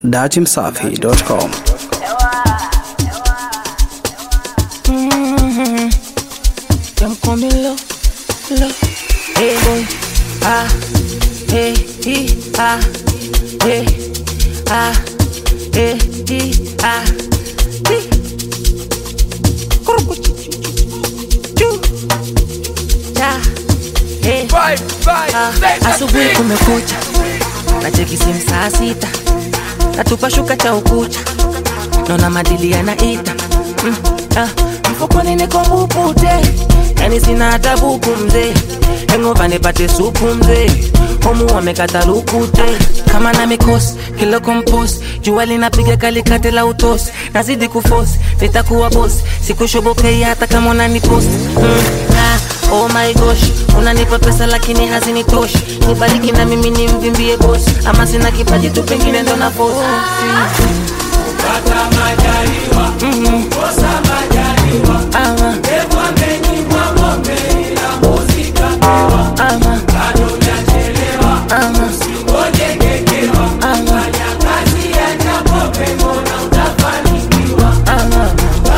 datimsafi.com. Them coming low, low. Hey boy, ah, hey, he, ah, hey, ah, hey, he, ah, he. Kuruku, chu, chu, cha, hey. Ah, asubuhi kumekucha, nacheki simu saa sita, natupa shuka cha ukucha, naona madili yanaita mm, ah, mfukoni niko mbupute, yani sina hata buku mzee, hengova nipate supu mzee, homu wamekata lukute kama na mikosi kilo kompost, jua linapiga kalikate la utosi, nazidi kufosi, nitakuwa bosi, sikushobokei hata kama unanipost mm, ah, Oh my gosh, unanipa pesa lakini hazinitoshi, nibariki na mimi nimvimbie boss, ama sina kipaji tu, pengine ndo na force. Ama. Ama. Ama. Ama. Ama.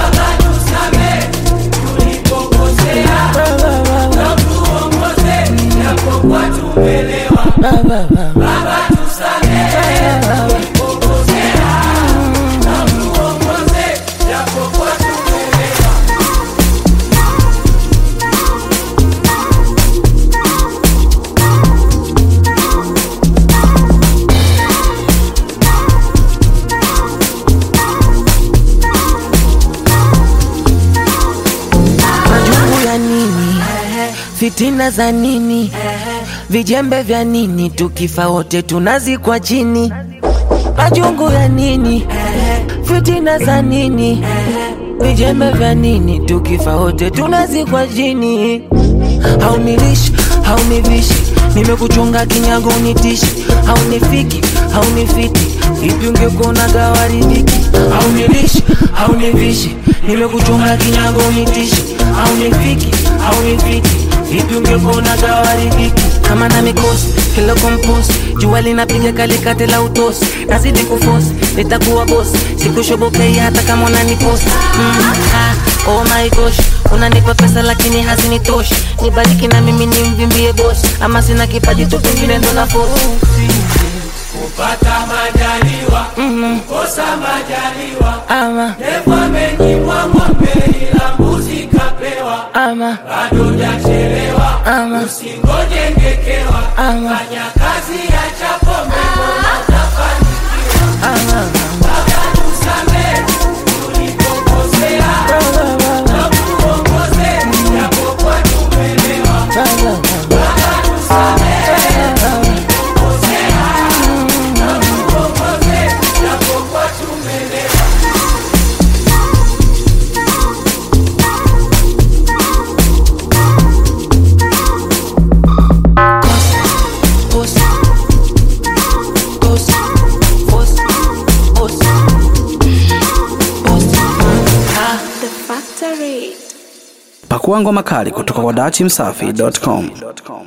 majungu ya nini fitina za nini vijembe vya nini tukifa wote tunazikwa chini majungu ya nini fitina za nini vijembe vya nini tukifa wote tunazikwa chini haunilishi haunivishi nimekuchunga kinyago unitishi haunifiki haunifiti ipi ungekuona gawaridhiki haunilishi haunivishi nimekuchunga kinyago unitishi haunifiki haunifiti ipi ungekuona gawaridhiki kama na mikosi kilo kompost jua linapiga kalikate la utosi nazidi kufosi nitakuwa bosi sikushobokei hata kama unaniposti mm, ah, oh my gosh unanipa pesa lakini hazinitoshi nibariki na mimi nimvimbie bosi ama sina kipaji tu pengine ndo na force. kupata majaliwa kukosa majaliwa ama Devu amenyimwa ng'ombe ila mbuzi kapewa ama bado jachelewa ama usingoje ngekewa ama fanya kazi ya chapombe mbona utafanikiwa ama baba tusamee tulipokosea na tuongoze japokuwa tumelewa baba tusamee tulipokosea na tuongoze japokuwa tumelewa Boss. Boss. Boss. Boss. Boss. Ah. The Factory. Pakua ngoma kali kutoka kwa datimsafi.com.